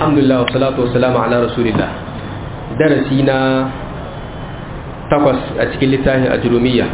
alhamdulillah wa salatu wa salamu ala rasulillah darasi na takwas a cikin littafin ajurumiyya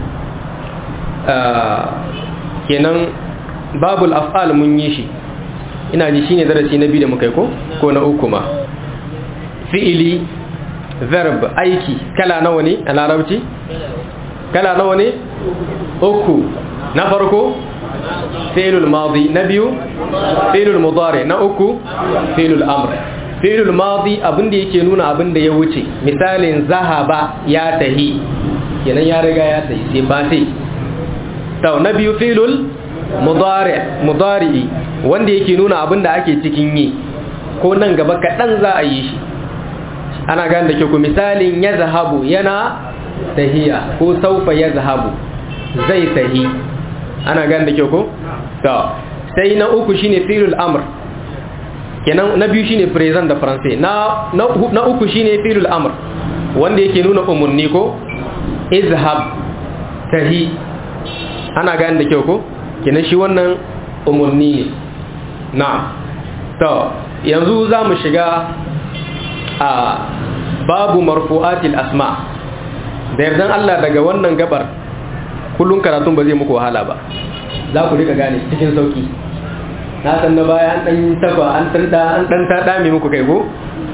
kenan babul af'al mun yi shi ina ji shine darasi na biyu da muka yi ko ko na uku ma fi'ili verb aiki kala nawa ne a larabci kala nawa ne uku na farko fi'ilul madi na biyu fi'ilul mudari na uku fi'ilul amr fi'ilul madi abin da yake nuna abin da ya wuce misalin zahaba ya tahi kenan ya riga ya tahi sai ba sai to na biyu fi'ilul mudari mudari wanda yake nuna abin da ake cikin yi ko nan gaba kaɗan za a yi shi ana gane da ke ku misalin ya zahabu yana tahiya ko saufa ya zahabu zai tahi ana gane da ke ku to sai na uku shine fi'ilul amr kenan na biyu shine present da faransai na na uku shine fi'ilul amr wanda yake nuna umurni ko izhab tahi ana gane da kyau ko kenan shi wannan umurni ne na'am to yanzu za mu shiga a babu marfu'atil asma da yardan Allah daga wannan gabar kullun karatun ba zai muku wahala ba za ku rika gane cikin sauki na san na baya an dan taba an tanda an dan ta dame muku kai ko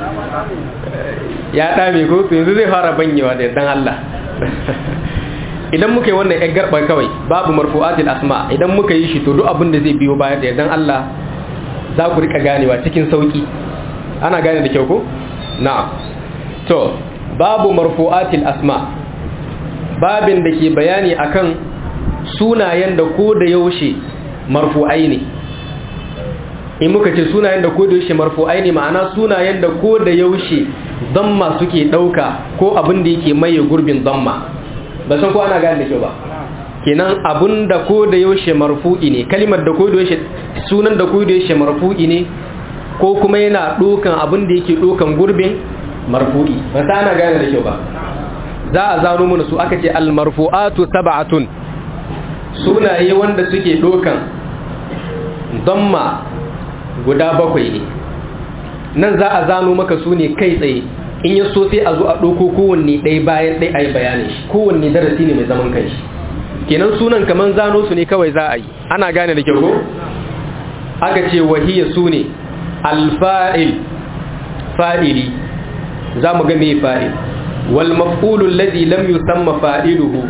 ya dame ko to yanzu zai fara banyewa da yardan Allah idan muka yi wannan yan garba kawai babu marfu'atil asma idan muka yi shi to duk abin da zai biyo baya da yardan Allah za ku rika ganewa cikin sauki ana gane da kyau ko na'am to babu marfu'atil asma babin da ke bayani akan sunayen da ko da yaushe marfu'ai ne in muka ce sunayen da ko da yaushe marfu'ai ne ma'ana sunayen da ko da yaushe damma suke dauka ko abin da yake maye gurbin damma ba san ko ana gane da kyau ba kenan abun da ko da yaushe marfu'i ne kalimar da ko da yaushe sunan da ko da yaushe marfu'i ne ko kuma yana dokan abin da yake dokan gurbin marfu'i ba sa ana gane da kyau ba za a zano mana su aka ce al-marfu'atu sab'atun sunaye wanda suke dokan damma guda bakwai ne nan za a zano maka su ne kai tsaye in ya so sai a zo a ɗauko kowanne ɗaya bayan ɗaya a yi bayanin shi kowanne darasi ne mai zaman kanshi kenan sunan kaman zano su ne kawai za a yi ana gane da kyau ko aka ce wahiyya su ne alfa'il fa'ili za mu ga mai fa'il wal maf'ulu alladhi lam yusamma fa'iluhu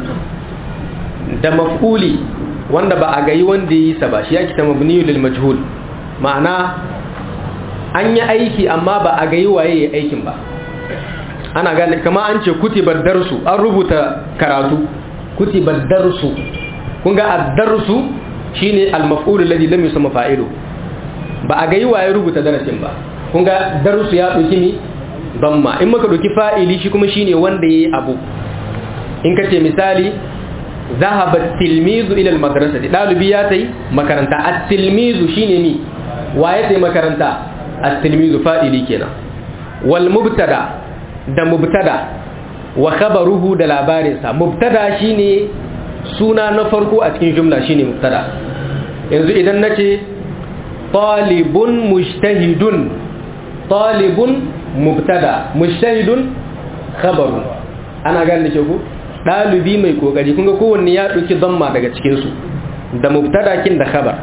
da maf'uli wanda ba a gayi wanda yi sa ba shi yake ta mabniyu lil majhul ma'ana an yi aiki amma ba a gayi waye ya aikin ba ana gane kama an ce kutibar darsu an rubuta karatu kutibar darsu kun ga ad-darsu shine al-maf'ul alladhi lam yusamma fa'ilu ba a gayi waye rubuta darasin ba kun ga darsu ya dauki ni damma in maka dauki fa'ili shi kuma shine wanda yayi abu in kace misali ذهب التلميذ الى المدرسه dalibi ya tai makaranta at-tilmizu shine ni waye tai makaranta at-tilmizu fa'ili kenan wal mubtada da mubtada wa khabaruhu da labarinsa mubtada shine suna na farko a cikin jumla shine mubtada yanzu idan nace talibun mujtahidun talibun mubtada mujtahidun khabaru ana gane ke ku dalibi mai kokari kun ga kowanne ya dauki damma daga cikin su da mubtada kin da khabar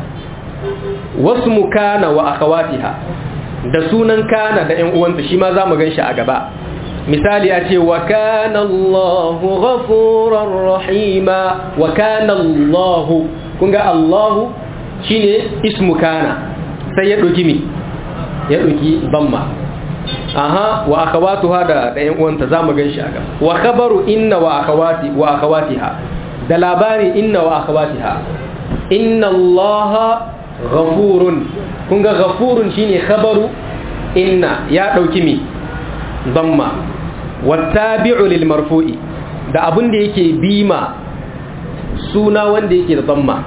wasmu kana wa akhawatiha da sunan kana da ƴan uwanta shi ma zamu ganshi a gaba misali ya ce wa kana Allahu ghafurar rahima wa kana Allahu kun ga Allahu shine ismu kana sai ya doki mi ya doki damma aha wa akhawatuha da da ƴan uwanta zamu ganshi aka wa khabaru inna wa akhawati wa akhawatiha da labari inna wa akhawatiha inna Allaha ghafurun kun ga ghafurun shine khabaru inna ya dauki mi damma wattabi'u lil marfu'i da abin da yake bima suna wanda yake da damma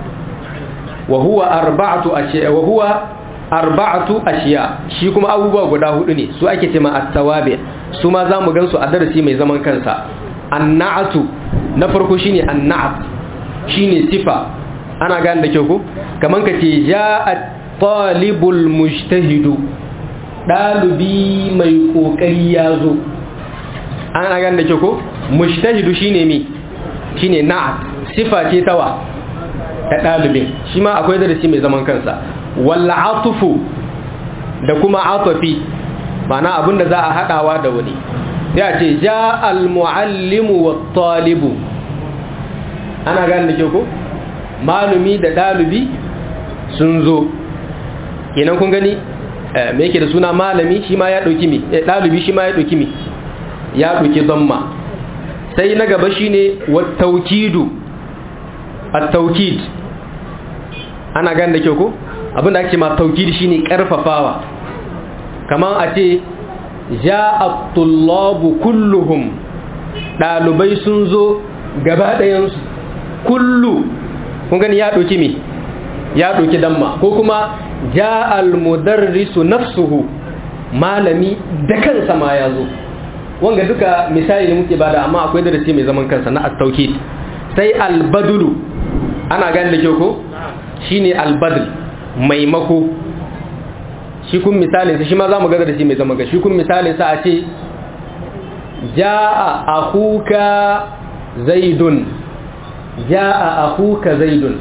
wa huwa arba'atu ashiya wa huwa arba'atu ashiya shi kuma abubuwa guda hudu ne su ake cewa at-tawabi su ma zamu gansu a darasi mai zaman kansa an-na'atu na farko shine an-na'at shine sifa ana gane da kyau ko kaman ka ce ja'a talibul mujtahidu ɗalibi mai ƙoƙari ya zo an agan da ke ko mujtahidu shine mi shine na'at sifa ce tawa ta ɗalibin shi ma akwai darasi mai zaman kansa walla atufu da kuma atufi mana abinda za a haɗawa da wani sai a ce ja al-muallimu wa talibu ana gane da ke ko malumi da ɗalibi sun zo kenan kun gani me yake da suna malami shi ma ya ɗauki mi ɗalibi shi ma ya ɗauki mi ya ɗauki zamma sai na gaba shine wa taukidu at-taukid ana gane da kyau ko abinda ake ma taukid shine karfafawa kaman a ce ja'a tullabu kulluhum dalibai sun zo gaba ɗayan su kullu kun gani ya doki me ya doki damma ko kuma ja'a al-mudarrisu nafsuhu malami da kansa ma ya zo wanga duka misali ne muke bada amma akwai darasi mai zaman kansa na at-taukid sai al-badlu ana gane da kyau ko shine al-badl maimako shi kun misalin sa shi ma zamu ga da shi mai zaman ga shi kun misalin sa a ce jaa akhuka zaidun jaa akhuka zaidun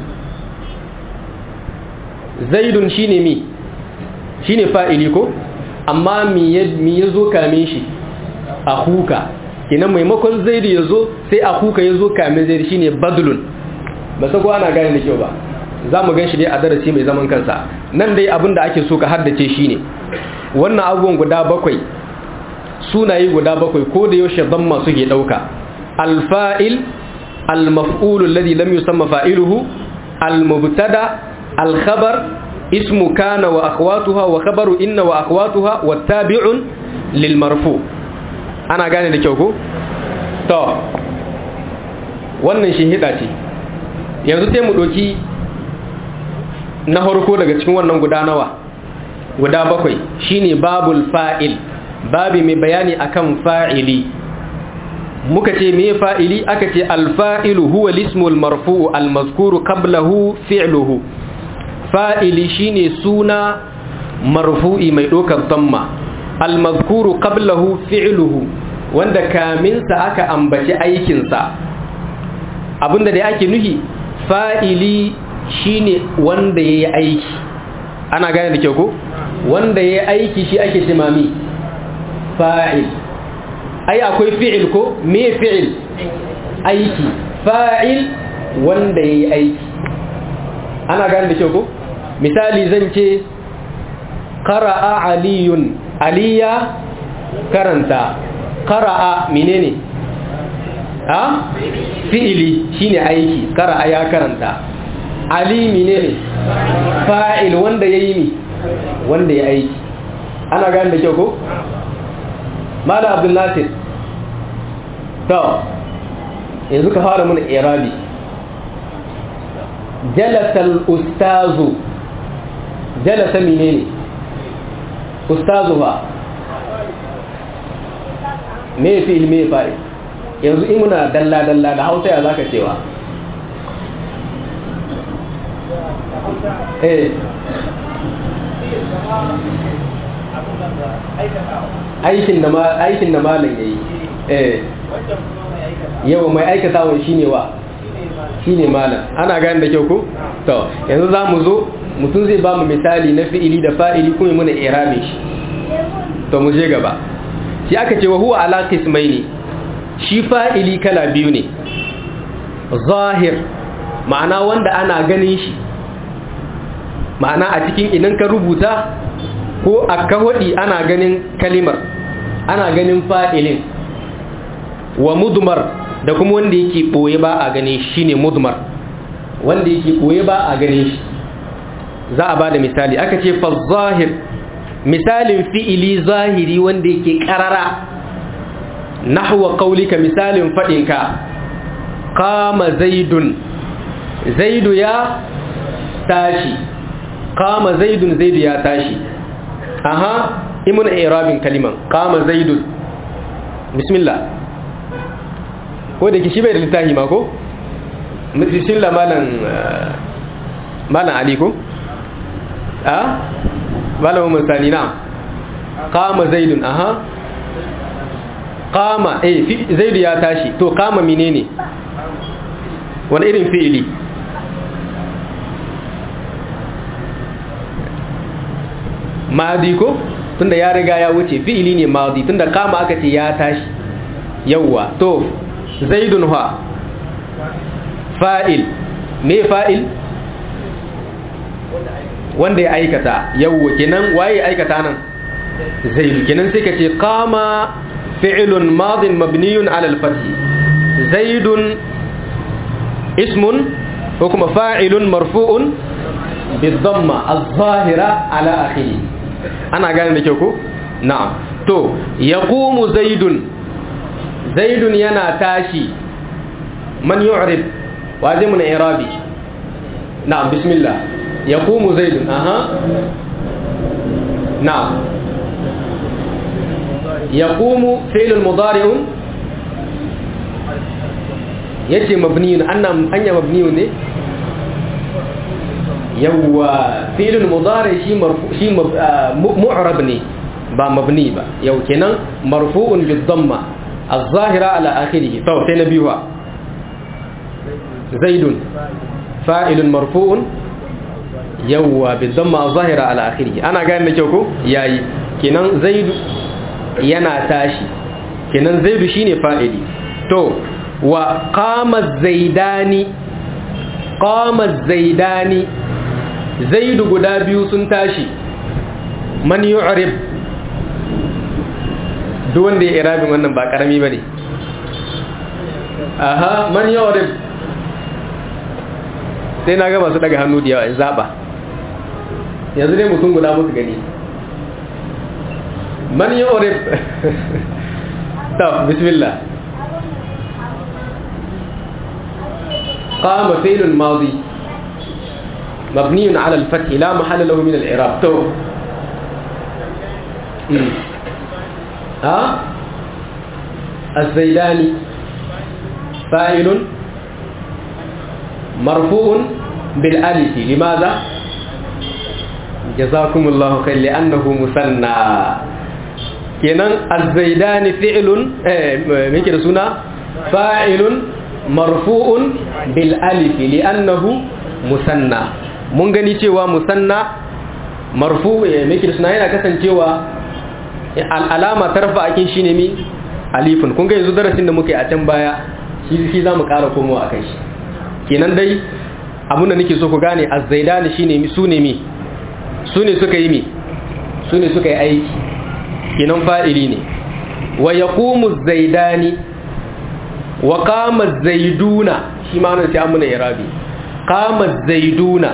zaidun shine mi shine fa'ili ko amma mi yazo kame shi akuka kenan maimakon zaidu ya zo sai akuka ya zo kamin zaidu shine badlun ba sa ana gane da kyau ba za mu gan shi dai a darasi mai zaman kansa nan dai abin da ake so ka haddace shine wannan abubuwan guda bakwai sunaye guda bakwai ko da yaushe ban masu ke ɗauka alfa'il almaf'ulu alladhi lam yusamma fa'iluhu almubtada alkhabar ismu kana wa akhwatuha wa khabaru inna wa akhwatuha wa tabi'un lil marfu' ana gane da kyau ko? to wannan shi hida ce yanzu sai mu ɗoki na harko daga cikin wannan guda nawa guda bakwai shine babul fa'il babi mai bayani akan fa'ili muka ce me fa'ili aka ce alfa'ilu huwa lismul marfu'u almazkuru qablahu fi'luhu fa'ili shine suna marfu'i mai ɗaukar tamma almazkuru qablahu fi'luhu wanda kaminsa aka ambaci aikinsa abinda da ake nuhi fa'ili shine wanda yayi aiki ana gane da kyau ko wanda yayi aiki shi ake timami fa'il ai akwai fi'il ko me fi'il aiki fa'il wanda yayi aiki ana gane da kyau ko misali zan ce qara'a aliyun aliya karanta qara'a menene ha fi'ili shine aiki qara'a ya karanta ali menene fa'il wanda yayi ni wanda ya aiki ana gane da kyau ko mala abdul nasir to yanzu ka fara mana irabi jalasa al-ustazu jalasa menene ustazu ba me fi'il me fa'il yanzu in muna dalla dalla da Hausa ya zaka cewa eh aikin da aikin da malam yayi eh yau mai aikatawa shine wa shine malam ana gane da kyau ko to yanzu zamu zo mutum zai ba mu misali na fi'ili da fa'ili kuma muna irabe shi to mu je gaba shi aka ce wa huwa ala qismaini shi fa'ili kala biyu ne zahir ma'ana wanda ana ganin shi ma'ana a cikin idan ka rubuta ko a kahodi ana ganin kalimar ana ganin fa'ilin wa mudmar da kuma wanda yake boye ba a gane shi ne mudmar wanda yake boye ba a gane shi za a ba da misali aka ce fa zahir misalin fi'ili zahiri wanda yake karara nahwa qaulika misalin fadinka qama zaidun zaidu ya tashi qama zaidun zaidu ya tashi aha imun i'rabin kaliman qama zaidun bismillah ko da kishi bai da littafi ma ko bismillah malan malan ali ko a malamin musani na qama zaidun aha qama eh zaidu ya tashi to qama menene wani irin fi'ili madi ko tunda ya riga ya wuce fi'ili ne madi tunda qama aka ce ya tashi yawwa to zaidun ha fa'il me fa'il wanda ya aikata yawwa kenan waye aikata nan zaidu kenan sai ka ce qama fi'lun madin mabniyun ala al-fath zaidun ismun ko kuma fa'ilun marfu'un bid-damma az-zahira ala akhiri ana gane da kyau ko na'am to yaqumu zaidun zaidun yana tashi man yu'rib waje mun irabi na'am bismillah yaqumu zaidun aha na'am yaqumu fi'l mudari'un yace mabniyun annan anya mabniyun ne yawa fi'l mudari shi marfu shi mu'rab ne ba mabni ba yau kenan marfu'un bid damma الظاهرة على آخره طب سينبيها زيد فاعل مرفوع يوى بالضمة الظاهرة على آخره أنا قاعد نجوكو ياي كنان زيد ينا تاشي كنان زيد شيني فاعلي تو وقام الزيداني قام الزيداني زيد قدابيو سنتاشي من يعرب duk wanda ya irabin wannan ba karami ba ne aha man yawarib sai na ga masu daga hannu da yawa in zaba yanzu dai mutum guda musu gani man yawarib ta bismillah قام فعل الماضي مبني على الفتح لا محل له من الإعراب تو ها الزيداني فاعل مرفوع بالالف لماذا جزاكم الله خير لانه مثنى kenan الزيداني فعل me yake da suna fa'ilun marfu'un bil alif li'annahu musanna mun gani cewa musanna marfu me yake da suna yana kasancewa al'alama tarfa akin shine mi alifun kun ga yanzu darasin da muke a can baya shi shi zamu ƙara komowa akan shi kenan dai abun da nake so ku gane az-zaidani shine mi sune mi sune suka yi mi sune suka yi aiki kenan fa'ili ne wa yaqumu az-zaidani wa qama az-zaiduna shi ma nan sai an muna irabi qama az-zaiduna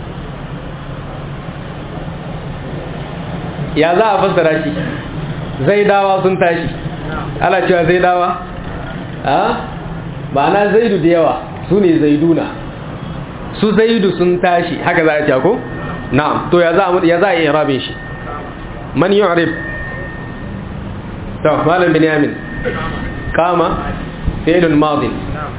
ya za a fassara shi zaidawa sun tashi ana cewa zaidawa a ma'ana zaidu da yawa su ne zaiduna su zaidu sun tashi haka za a ce ko na'am to ya za a ya za a yi rabin shi man yu'rib to malam binyamin kama fi'lun madin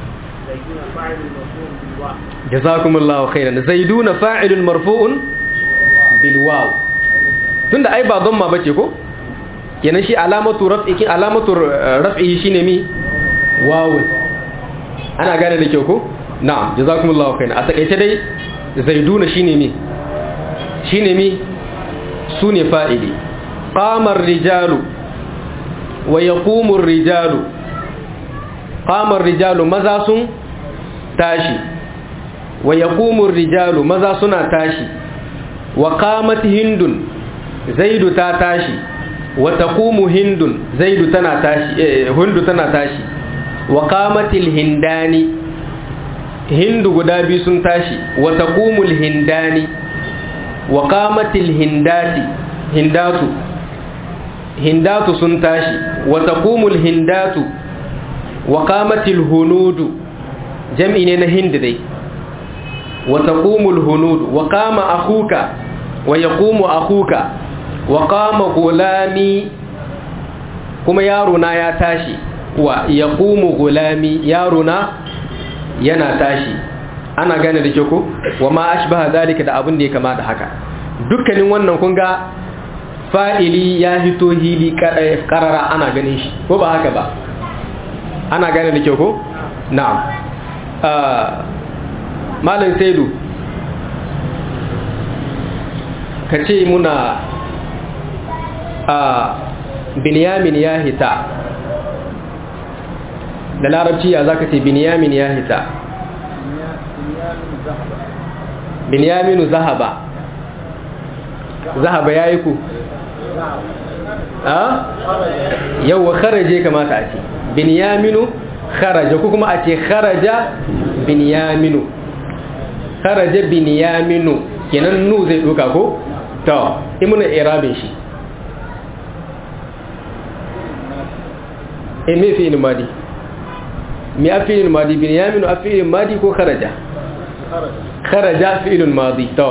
jazakumullahu khairan zaiduna fa'ilun marfu'un bil waw tunda ai ba dhamma bace ko kenan shi alamatu raf'i alamatu raf'i shine mi wawu ana gane da kyau ko na'am jazakumullahu khairan a takeice dai zaiduna shine mi shine mi sune fa'ili qama ar-rijalu wa yaqumu ar-rijalu qama ar-rijalu maza sun tashi wa yaqumu ar-rijalu maza suna tashi wa qamat hindun zaidu ta tashi wa taqumu hindun zaidu tana tashi eh, hindu tana tashi wa qamatil hindani hindu guda biyu sun tashi wa taqumul hindani wa qamatil hindati hindatu hindatu sun tashi wa taqumul hindatu wa qamatil hunudu jam'i ne na hind dai wa taqumul hunudu wa qama akhuka wa yaqumu akhuka wa qama gulami kuma yaro na ya tashi wa yaqumu gulami yaro na yana tashi ana gane da ke ko wa ma ashbaha zalika da abin da ya kama da haka dukkanin wannan kun ga fa'ili ya hito hili karara ana ganin shi ko ba haka ba ana gane da kyau ko na'am malam saidu ka ce muna a binyamin ya hita da larabci ya za ka ce binyamin ya hita binyaminu zahaba zahaba ya yi ku a yauwa kharaje kamata a ce binyaminu kharaja ko kuma a ce kharaja binyaminu kharaja binyaminu kenan nu zai duka ko to imuna irabin shi e me fi madi mi a fi madi binyaminu a fi madi ko kharaja kharaja fi madi to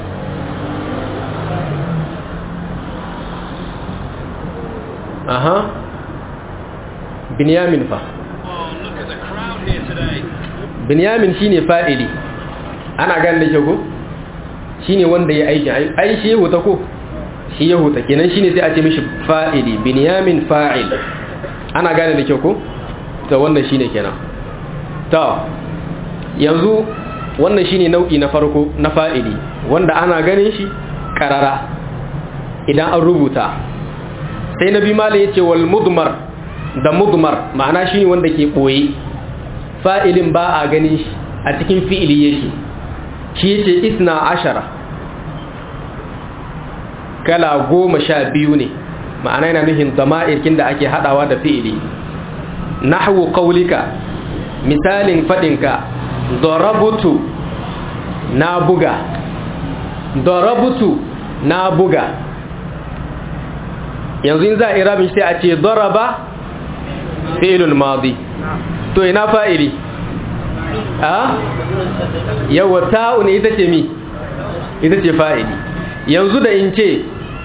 aha binyamin fa binyamin shine fa'ili ana ganin da ko shine wanda ya aiki ai shi ya huta ko shi ya huta kenan shine sai a ce mishi fa'ili binyamin fa'il ana gane da kyau ko to wannan shine kenan to yanzu wannan shine nau'i na farko na fa'ili wanda ana ganin shi karara idan an rubuta sai nabi malai yace wal mudmar da mudmar ma'ana shine wanda ke boye fa'ilin ba a ganin shi a cikin fi'ili yake shi yace isna ashara kala goma sha biyu ne ma'ana yana nufin zama'irkin da ake hadawa da fi'ili nahwu qaulika misalin fadinka darabutu na buga darabutu na buga yanzu in za a irabin sai a ce daraba fi'ilun madi to ina fa'ili a yawa ta'un ita ce mi ita ce fa'ili yanzu da in ce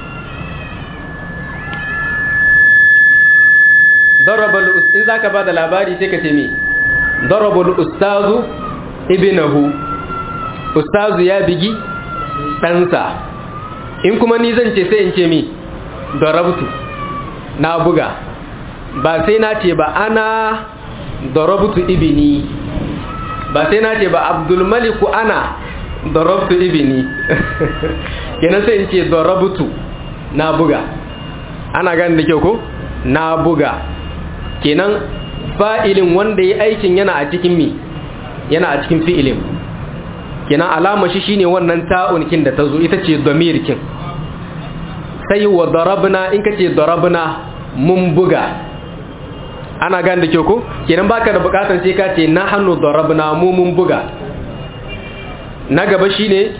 darabal in zaka bada labari sai ka ce mi darabal ustazu ibnahu ustazu ya bigi ɗansa in kuma ni zan ce sai in ce mi darabtu na buga ba sai na ce ba ana darabtu ibni ba sai na ce ba abdulmaliku ana darabtu ibni kenan sai in ce darabtu na buga ana gani da kyau ko na buga kenan fa'ilin wanda ya aikin yana a cikin mi yana a cikin fi'ilin kenan alama shi shine wannan ta'unkin da ta zo ita ce damirkin sai wa darabna in kace darabna mun buga ana gane da kyau ko kenan baka da bukatar sai ka ce nahnu darabna mu mun buga na gaba shine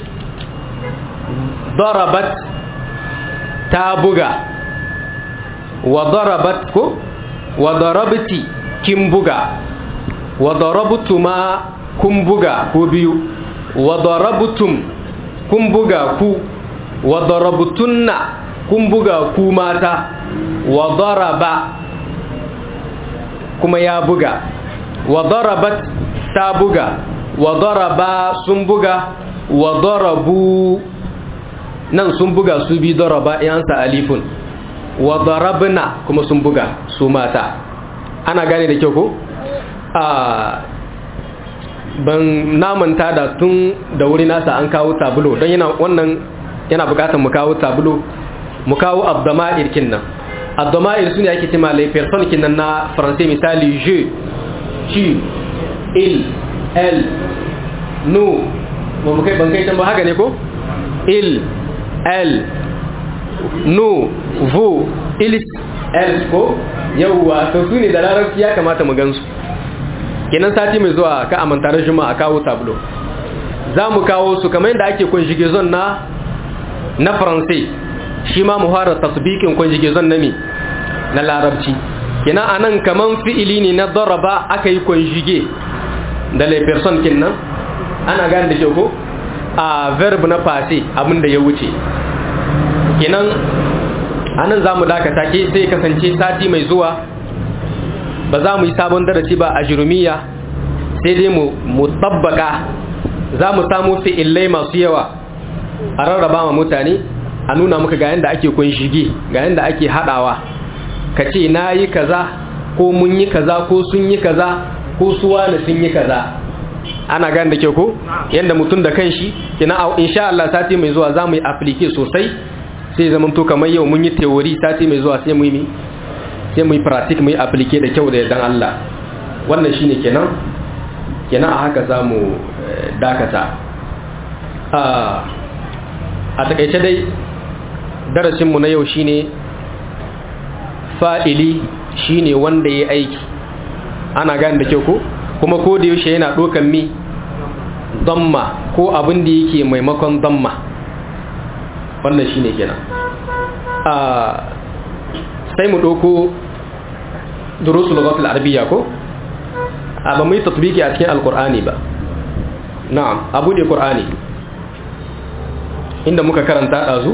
darabat ta buga wa darabat ko wa darabti kin buga wa darabtuma kun buga ko biyu wa darabtum kun buga ku wa darabtunna kun buga ku mata wa daraba kuma ya buga wa darabat ta buga wa daraba sun buga wa darabu nan sun buga su bi daraba yansa alifun wa darabna kuma sun buga su mata ana gane da kyau ko a ban namanta da tun da wuri nasa an kawo tabulo don yana wannan yana bukatar mu kawo tabulo mu kawo abdama'ir kinnan abdama'ir su ne ake cima lai person kinnan na faransai misali je ci il el no ba mu kai ban kai ba haka ne ko il el no vo ilis el ko yauwa to su ne da larabci ya kamata mu gansu kenan sati mai zuwa ka amanta da juma a kawo tablo za mu kawo su kamar yadda ake conjugation na na faransai shi ma mu fara tasbikin conjugation na mi na larabci kenan anan kaman fi'ili ne na daraba aka yi conjugue da les personnes kinnan ana gane da ke ko a verb na passé abin da ya wuce kenan anan za mu dakata ke sai kasance sati mai zuwa ba za mu yi sabon darasi ba a jirumiya sai dai mu tabbaka za mu samu fi'illai masu yawa a rarraba ma mutane a nuna maka ga yanda ake kunshige ga yanda ake hadawa ka ce na yi kaza ko mun yi kaza ko sun yi kaza ko suwa na sun yi kaza ana gane da ke ko yanda mutum da kanshi kina insha Allah sati mai zuwa za mu yi aplike sosai sai zaman to kamar yau mun yi theory sati mai zuwa sai mu yi sai mu yi practice mu yi aplike da kyau da yardan Allah wannan shine kenan kenan a haka za mu dakata a takaice dai darasinmu na yau shine fa'ili shine wanda ya aiki ana gane da kyau ko kuma ko da yaushe yana ɗokan mi damma ko abin da yake maimakon damma wannan shine kenan sai mu ɗauko durusu lugatul arabiyya ko a ba mu yi tatbiki a cikin alkur'ani ba na'am abu da qur'ani inda muka karanta ɗazu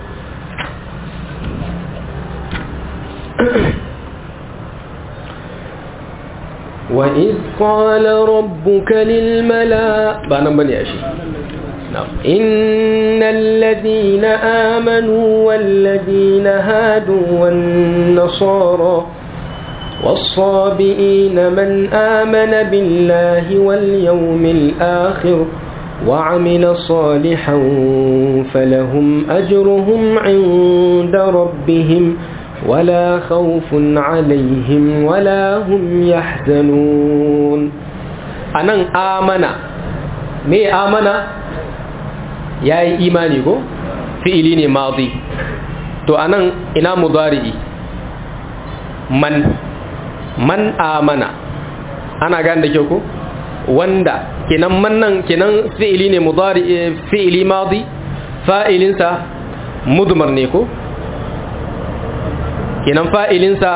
وإذ قال ربك للملائكة بأنا بني أشي نعم إن الذين آمنوا والذين هادوا والنصارى والصابئين من آمن بالله واليوم الآخر وعمل صالحا فلهم أجرهم عند ربهم ولا خوف عليهم ولا هم يحزنون أنا آمن مي آمن يا إيماني كو فعلي ماضي تو أنا إنا مضارئي من man amana ana gane da kyau ko wanda kenan mannan kenan fi'ili ne mudari fi'ili madi fa'ilinsa mudmar ne ko kenan fa'ilinsa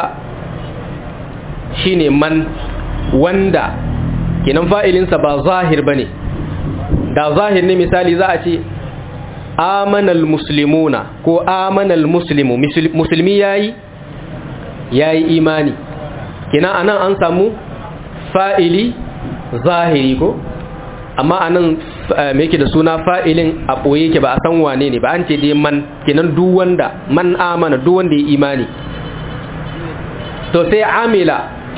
shine man wanda kenan fa'ilinsa ba zahir bane da zahir ne misali za a ce amanal muslimuna ko amanal muslimu musulmi yayi yayi imani kina anan an samu fa'ili zahiri ko amma anan me yake da suna fa'ilin a ɓoye yake ba a san wane ne ba an ce dai man kinan duk wanda man amana duk wanda ya imani to sai amila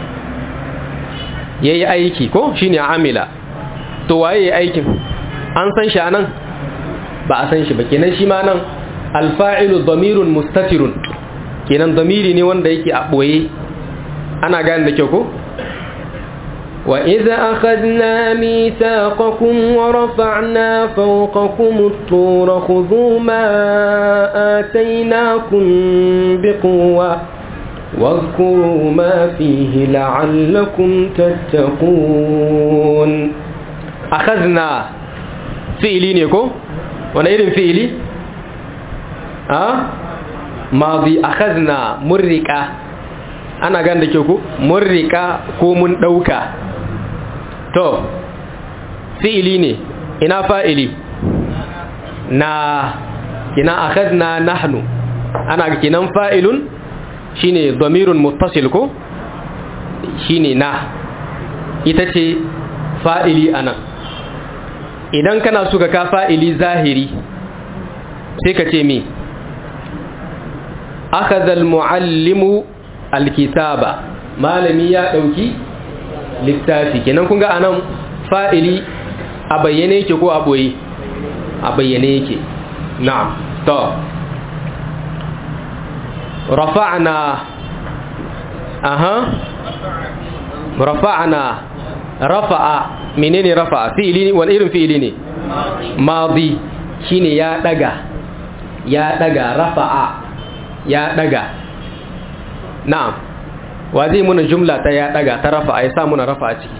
ya yi aiki ko shine amila to waye ya aikin an san shi anan ba a san shi ba kenan shi ma nan alfa'ilu damirun mustatirun kenan damiri ne wanda yake a ɓoye ana gane da kyau ko وإذا أخذنا ميثاقكم ورفعنا فوقكم الطور خذوا ما آتيناكم بقوة واذكروا ما فيه لعلكم تتقون أخذنا فئلي نيكو وانا إذن فئلي أه؟ ماضي أخذنا مرقة ana gan da ke ku mun rika ko mun ɗauka to fi'ili ne ina fa'ili na kina akhadna nahnu ana kinan fa'ilun shine damirun muttasil ko shine na ita ce fa'ili anan idan kana so ka fa'ili zahiri sai ka ce mi akhadha al-muallimu alkitaba malami ya dauki littafi kenan kun ga anan fa'ili a bayyane yake ko a boye a bayyane yake na'am to rafa'na aha rafa'na rafa'a menene rafa'a fi'ili wani irin fi'ili ne madi shine ya daga ya daga rafa'a ya daga na'am wa zai muna jumla ta ya daga ta rafa ya sa muna rafa a ciki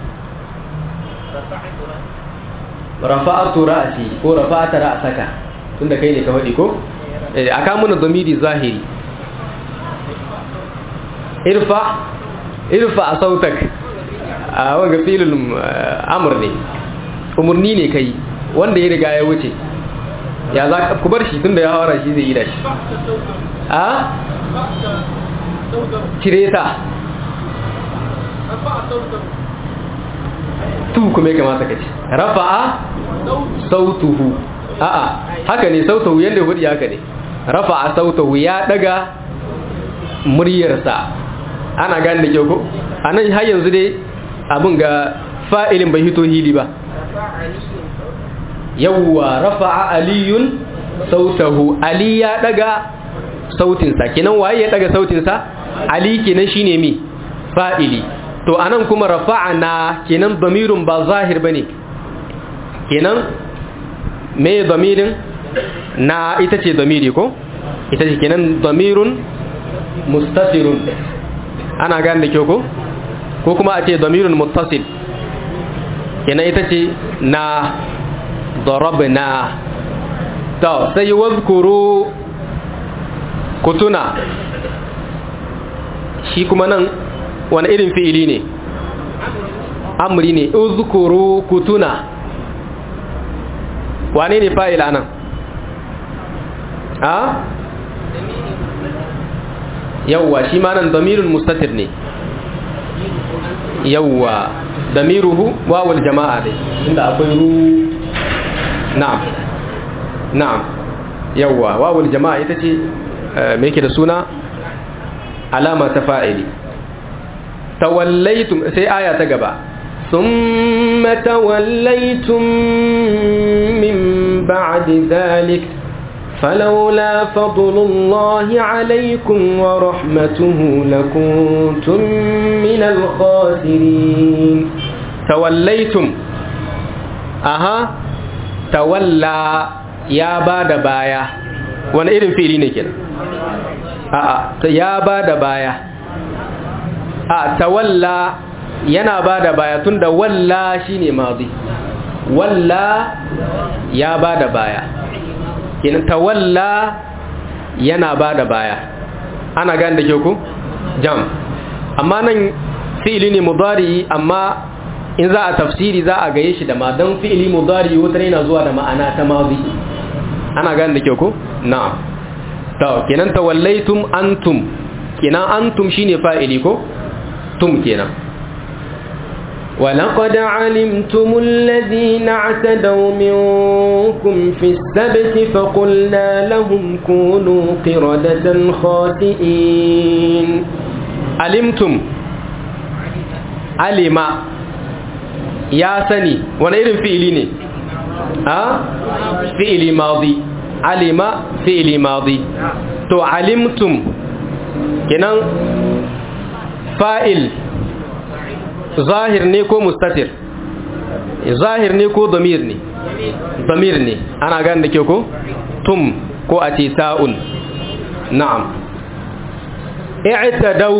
rafa'atu ra'si ko rafa'ata ra'saka tunda kai ne ka faɗi ko eh aka muna zamiri zahiri irfa irfa sautak a wanga filul amr ne umurni ne kai wanda ya riga ya wuce ya za ku bar shi tunda ya hawara shi zai yi da shi a cire ta tu kuma ya kamata ka ce rafa'a sautuhu a'a haka ne sautahu yadda hudu haka ne rafa'a sautahu ya daga muryarsa ana gane da kyau ko anan har yanzu dai abin ga fa'ilin bai hito hili ba yawwa rafa'a aliyun sautahu ali ya daga sautinsa kenan waye ya daga sautinsa ali kenan shine mi fa'ili to anan kuma rafa'ana kenan damirun ba zahir bane kenan me damirin na ita ce damiri ko ita ce kenan damirun mustatirun ana gane da kyau ko ko kuma a ce damirun muttasil kenan ita ce na darabna to sai wazkuru kutuna shi kuma nan wani irin fi'ili ne amri ne uzkuru kutuna wane ne fa'il anan a yawwa shi ma nan damirul mustatir ne yawwa damiruhu wawul jama'a dai inda akwai ru na'am na'am yawwa wawul jama'a ita ce me yake da suna alama ta fa'ili tawallaitum sai aya ta gaba ثم توليتم من بعد ذلك فلولا فضل الله عليكم ورحمته لكنتم من الخاسرين tawallaitum aha tawalla ya ba da baya wani irin fili ne kenan a'a ya ba da baya a tawalla yana ba da baya tunda walla shine madi walla ya ba da baya kenan tawalla yana ba da baya ana gane da ke ku jam amma nan fi'ili ne mudari amma in za a tafsiri za a gaye shi da ma don fi'ili mudari wata yana zuwa da ma'ana ta mazi ana gane da ke ku na'am to kenan tawallaitum antum kenan antum shine fa'ili ko tum kenan ولقد علمتم الذين اعتدوا منكم في السبت فقلنا لهم كونوا قردة خاسئين علمتم علم يا سني وانا irin fi'ili ne a fi'ili madi alima fi'ili madi to alimtum kenan fa'il zahir ne ko mustatir zahir ne ko damir ne damir ne ana gane da ke ko tum ko a ce ta'un na'am i'tadau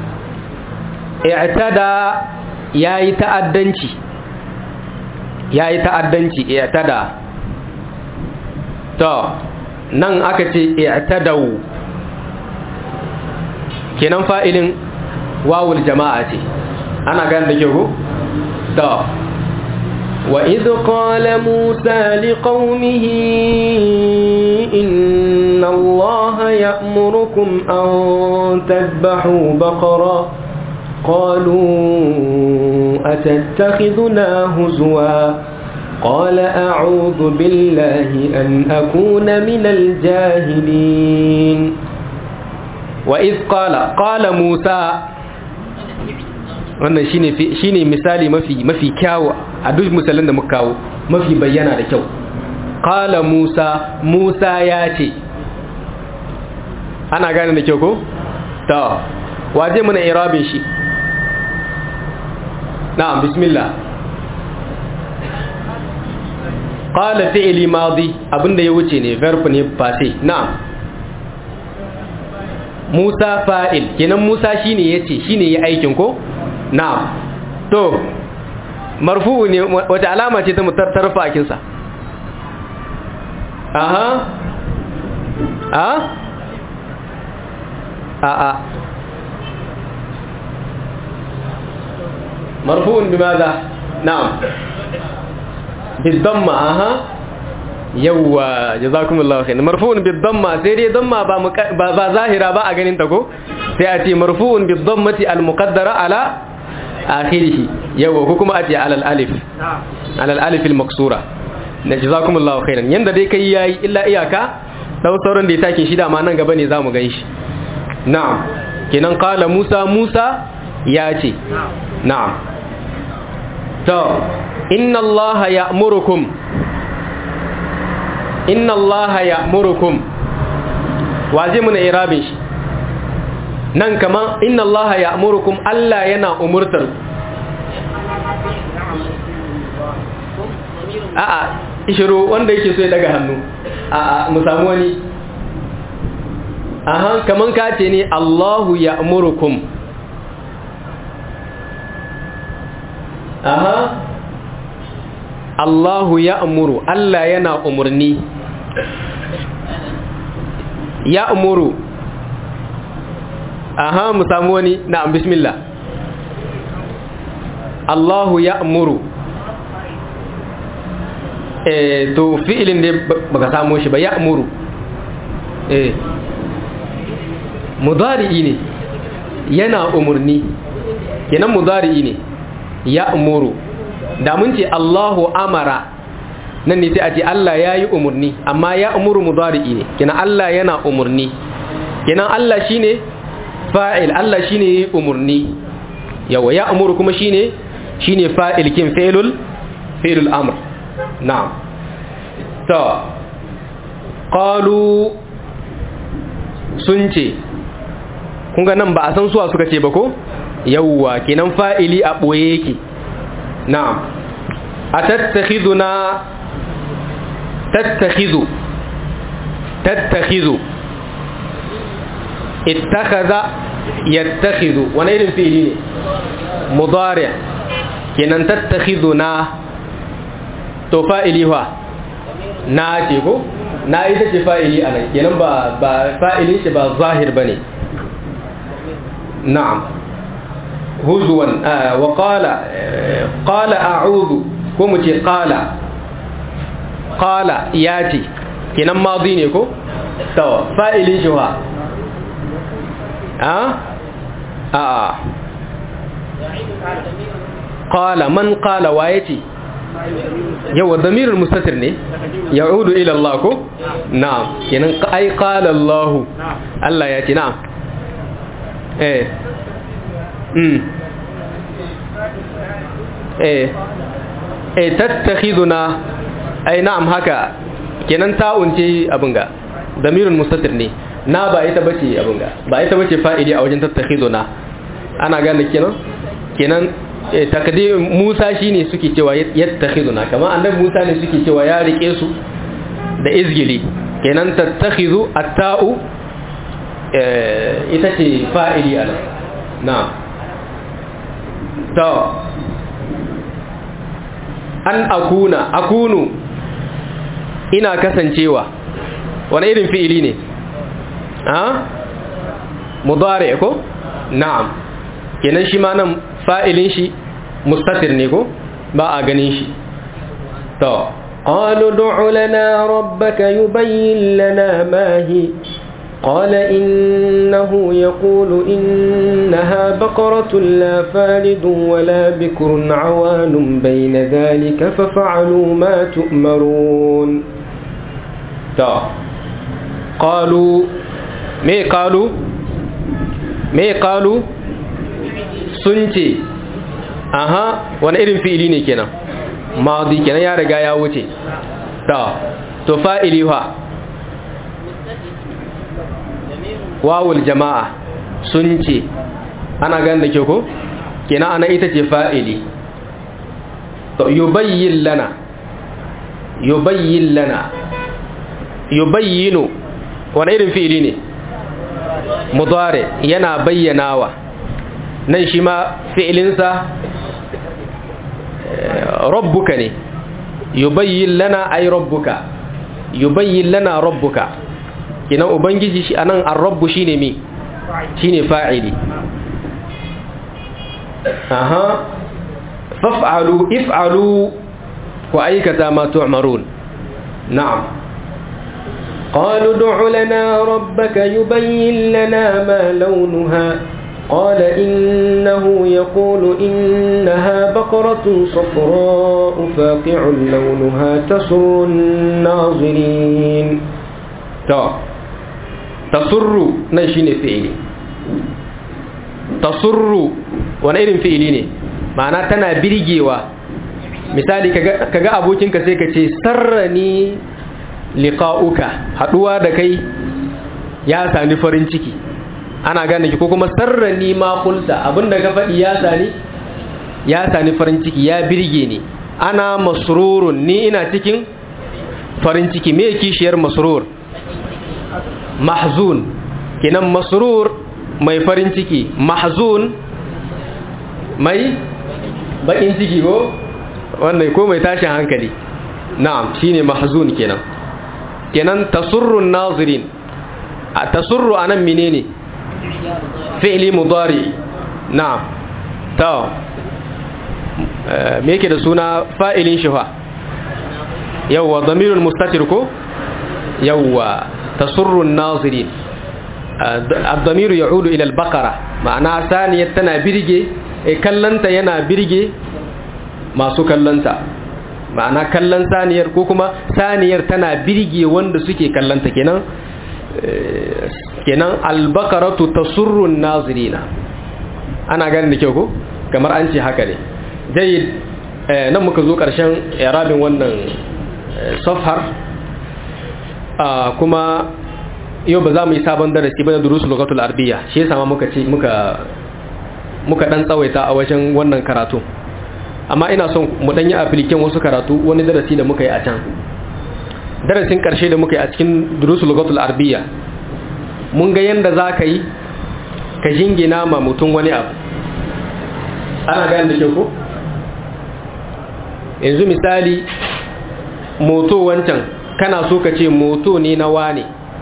i'tada yayi ta'addanci yayi ta'addanci i'tada to nan aka ce i'tadau kenan fa'ilin wawul jama'a ce ana gane da ke ko to وإذ قال موسى لقومه إن الله يأمركم أن تذبحوا بقرة قالوا أتتخذنا هزوا قال أعوذ بالله أن أكون من الجاهلين وإذ قال قال موسى wannan shine shine misali mafi mafi kyawu a duk misalan da muka kawo mafi bayyana da kyau qala musa musa ya ce ana gane da kyau ko to waje muna irabin shi na'am bismillah qala fi'li madi abinda ya wuce ne verb ne passé na'am Musa fa'il kenan Musa shine yace shine ya aikin ko na'am to marfu'u ne wata alama ce ta mutartarfa akin sa aha a a a marfu'un bimaza na'am bidamma aha yawwa jazakumullahu khairan marfu'un bidamma sai dai damma ba ba zahira ba a ganin ta ko sai a ce marfu'un bidammati almuqaddara ala akhirih yawwa ko kuma a ce ala alif ala alif almaksura na jazakumullahu khairan yanda dai kai yayi illa iyaka sau sauran da ya take shi dama nan gaba ne za mu gan shi na'am kenan kala musa musa ya ce na'am to inna allaha ya'murukum inna allaha ya'murukum waje muna irabin shi nan kama inna allaha ya'murukum Allah yana umurtar a'a ishiru wanda yake so ya daga hannu a'a mu samu wani aha kaman ka ce ne Allahu ya'murukum aha Allahu ya'muru Allah yana umurni ya'muru aha mu samu wani na'am bismillah Allahu ya'muru eh to fi'ilin da baka samu shi ba ya'muru eh mudari'i ne yana umurni kenan mudari'i ne ya'muru da mun ce Allahu amara nan ne sai a ce Allah yayi umurni amma ya'muru mudari'i ne kenan Allah yana umurni kenan Allah shine fa'il Allah shine yayi umurni yawa ya'muru kuma shine shine fa'il kin fi'lul fi'lul amr na'am to qalu sun ce kun ga nan ba a san suwa suka ce ba ko yawwa kenan fa'ili a boye yake na'am atattakhiduna tattakhizu tattakhizu ittakhadha yattakhidhu wani irin fi'ili ne mudari kenan tattakhiduna to fa'ili fa na ce ko na ita ce fa'ili a nan kenan ba ba fa'ilin shi ba zahir bane na'am huzwan wa qala qala a'udhu ko mu ce qala qala yati kenan madi ne ko to fa'ilin shi wa a a qala man qala wa yati yawa damirul mustatir ne ya'udu ila Allah ko na'am kenan ai qala Allah Allah ya ce na'am eh mm eh eh tattakhiduna ai na'am haka kenan ta'un ce abin ga damirul mustatir ne na ba ita bace abin ga ba ita bace fa'ili a wajen tattakhiduna ana gane kenan kenan takdir Musa shine suke cewa yattakhiduna kamar annabi Musa ne suke cewa ya rike su da izgili kenan tattakhizu at-ta'u ita ce fa'ili ala na to an akuna akunu ina kasancewa wani irin fi'ili ne ha mudari ko na'am kenan shi ma nan fa'ilin shi mustatir ne ko ba a ganin shi to قالوا ادع لنا ربك يبين لنا ما هي قال إنه يقول إنها بقرة لا فارد ولا بكر عوان بين ذلك ففعلوا ما تؤمرون to qalu me qalu me qalu sun ce aha wani irin fi'ili ne kenan madi kenan ya riga ya wuce to to fa'ili fa wawul jama'a sun ce ana gan da ke ko kenan ana ita ce fa'ili to yubayyin lana yubayyin lana yubayyinu wani irin fi'ili ne mudare yana bayyanawa nan shi ma fi'ilinsa rabbuka ne yubayyin lana ay rabbuka yubayyin lana rabbuka kinan ubangiji shi anan ar-rabbu shine mi shine fa'ili aha faf'alu if'alu ku aikata ma tu'marun na'am قالوا ادع لنا ربك يبين لنا ما لونها قال إنه يقول إنها بقرة صفراء فاقع لونها تسر الناظرين to tasurru nan shine fi'ili tasurru wani irin fi'ili ne ma'ana tana birgewa misali kaga abokinka sai ka ce sarrani liqa'uka haduwa da kai ya sani farin ciki ana gane ki ko kuma sarrani ma kulta abinda ka faɗi ya sani ya sani farin ciki ya birge ni ana masrurun ni ina cikin farin ciki me kishiyar masrur mahzun kinan masrur mai farin ciki mahzun mai bakin ciki ko wannan ko mai tashin hankali na'am shine mahzun kenan kenan tasurrun nazirin a tasurru anan menene fi'li mudari na'am ta me yake da suna fa'ilin shi fa yawwa damirul mustatir ko yawwa tasurrun nazirin الضمير يعود إلى البقرة معناها ثانية تنا برجي كلنتا ينا برجي ما سو كلنتا ma'ana kallon saniyar ko kuma saniyar tana birge wanda suke kallonta kenan kenan albakaratu tasurrun nazirina ana gani da kyau ko kamar an ce haka ne jayyid nan muka zo karshen irabin wannan safhar kuma yau ba za mu yi sabon darasi ba da durusul lugatul arabiyya shi yasa ma muka ce muka muka dan tsawaita a wajen wannan karatu amma ina son mu dan yi application wasu karatu wani darasi da muka yi a can darasin karshe da muka yi a cikin durusul lugatul arabiyya mun ga yanda za ka yi ka jingina ma mutum wani abu ana gane da ke ko yanzu misali moto wancan kana so ka ce moto ne na wane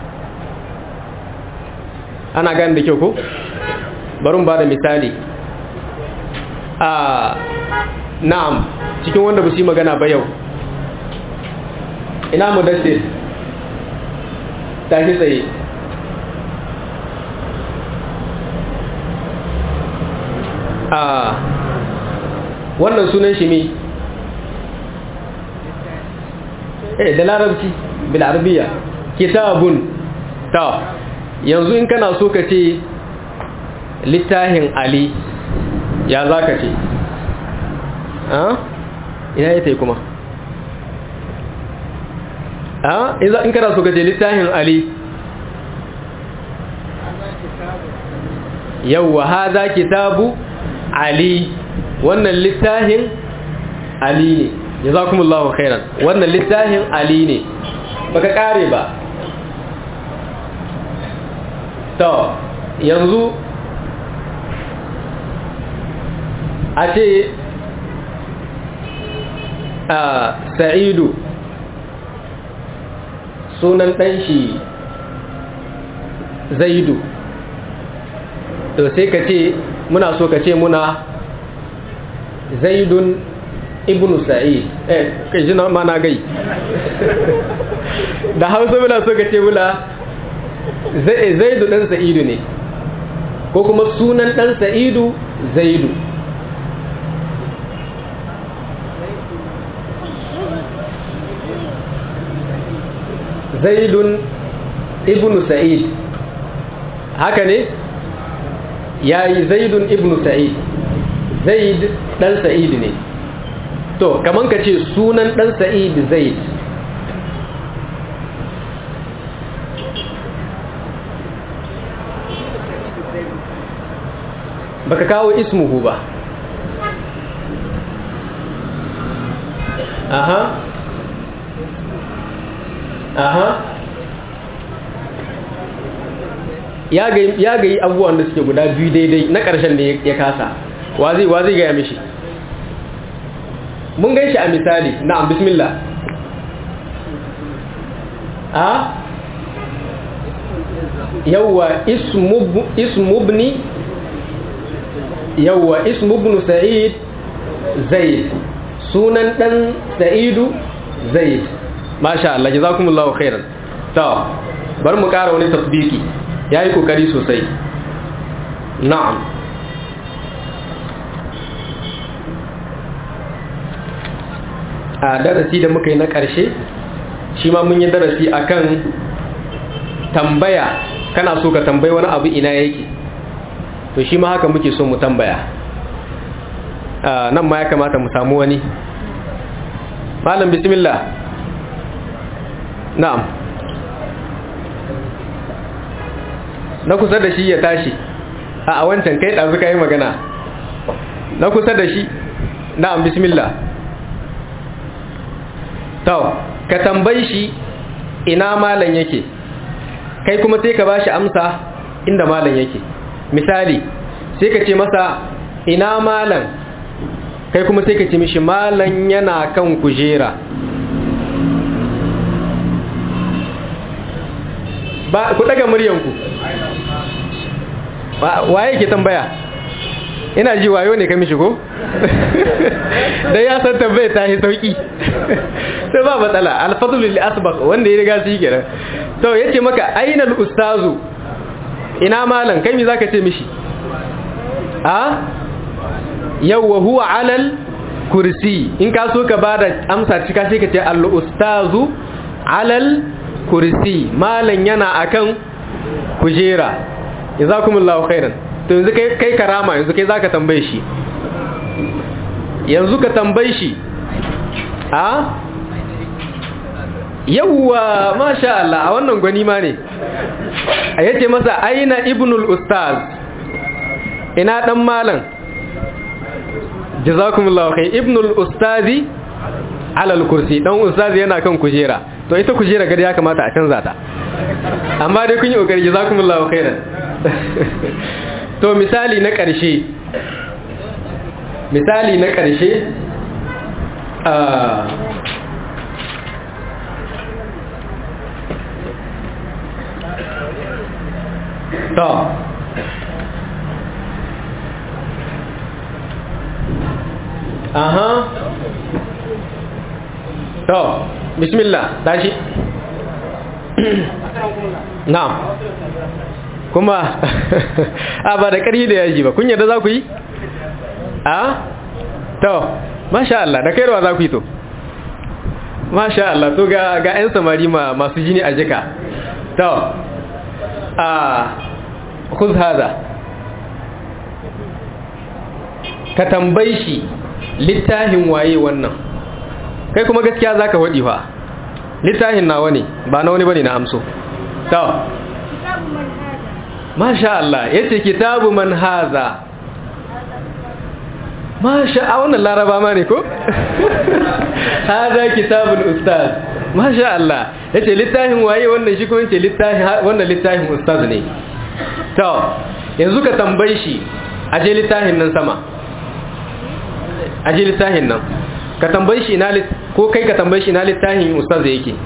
ana gane da kyau ko barin ba da misali a na'am cikin wanda ba su yi magana ba yau ina mu dace tashi tsaye a wannan sunan shi mi eh da larabci bil arabiya kitabun ta yanzu in kana so ka ce littahin ali ya za ka ce ina ya tai kuma in kana so ka ce littahin ali yauwa ha za kitabu ali wannan littahin ali ne ya za kuma Allah khairan wannan littahin ali ne baka kare ba to yanzu a ce a sa'idu sunan ɗanshi zaidu to sai ka ce muna so ka ce muna zaidun ibnu sa'id eh kai jina mana gai da hausa muna so ka ce muna zaidu dan sa'idu ne ko kuma sunan dan sa'idu zaidu zaidun ibnu sa'id haka ne yayi zaidun ibnu sa'id zaid dan sa'id ne to kaman ka ce sunan dan sa'id zaid baka kawo ismuhu ba aha aha ya ga yi abubuwan da suke guda biyu daidai na ƙarshen da ya kasa wa zai gaya mishi mun gan shi a misali na'am bismillah a yawwa ismubni yawwa ismubnu sa'id zaid sunan dan sa'idu zaid masha Allah jazakumullahu khairan to bar mu ƙara wani tasbiki yayi kokari sosai na'am a darasi da muka yi na ƙarshe shi ma mun yi darasi akan tambaya kana so ka tambayi wani abu ina yake to shi ma haka muke so mu tambaya nan ma ya kamata mu samu wani malam bismillah na'am na kusa da shi ya tashi a wancan kai ɗazu ka yi magana na kusa da shi na'am bismillah tau ka tambayi shi ina malam yake kai kuma sai ka bashi amsa inda malam yake misali sai ka ce masa ina malam kai kuma sai ka ce mishi malam yana kan kujera ba ku daga muryanku waye ke tambaya ina ji wayo ne ka mishi ko da ya san tambaya ta yi sauki sai ba matsala alfadlu lil asbaq wanda ya riga shi kenan to yace maka ainal ustazu ina malam kai me zaka ce mishi a yawwa huwa alal kursi in ka so ka bada amsa cika sai ka ce al ustazu alal kursi malam yana akan kujera jazakumullahu khairan to yanzu kai kai karama yanzu kai zaka tambaye shi yanzu ka tambaye shi a yawwa masha Allah a wannan gwani ma ne a yace masa aina ibnul ustaz ina dan malam jazakumullahu khair ibnul ustazi ala kursi dan ustazi yana kan kujera to ita kujera gari ya kamata a canza ta amma dai kun yi kokari jazakumullahu khairan to misali na ƙarshe misali na ƙarshe to aha to bismillah tashi na'am kuma a ba da ƙarfi da yaji ba kun yadda za ku yi a to masha Allah da kairuwa za ku yi to masha Allah to ga ga 'yan samari masu jini a jika to a kuz haza ka tambayi shi littafin waye wannan kai kuma gaskiya za ka waɗi fa littafin nawa ne ba na wani bane na amso to masha Allah yace kitabu man haza masha a wannan laraba ma ne ko haza kitabul ustaz masha Allah yace littafin waye wannan shi ko yace littafin wannan littafin ustaz ne to yanzu ka tambaye shi aje littafin nan sama aje littafin nan ka tambaye shi ina ko kai ka tambaye shi ina littafin ustaz yake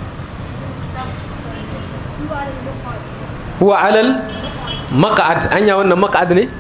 huwa alal maq'ad anya wannan maq'ad ne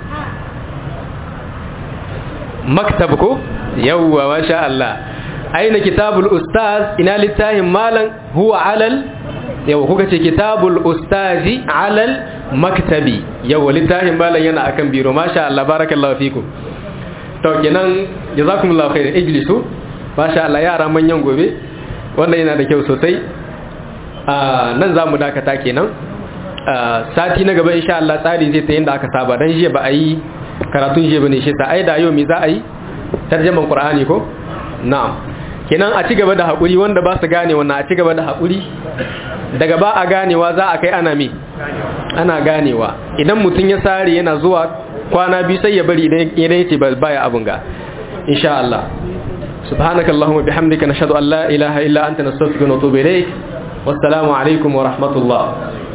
maktab ko yawwa masha Allah aina kitabul ustaz ina littafin malan huwa alal yawa kuka ce kitabul ustazi alal maktabi yawa littafin malan yana akan biro masha Allah barakallahu fikum to kenan jazakumullahu khairan ijlisu masha Allah yara manyan gobe wannan yana da kyau sosai nan zamu dakata kenan sati na gaba insha Allah tsari zai ta yanda aka saba dan jiya ba a yi karatun jiya bane shi sa ai da yau me za a yi tarjaman Qur'ani ko na'am kenan a ci gaba da hakuri wanda ba su gane wannan a ci gaba da hakuri daga ba a ganewa za a kai ana me ana ganewa idan mutum ya sare yana zuwa kwana biyu sai ya bari idan yace baya abun ga insha Allah subhanakallahumma bihamdika nashhadu an la ilaha illa anta nastaghfiruka wa natubu ilayk wassalamu alaikum wa rahmatullah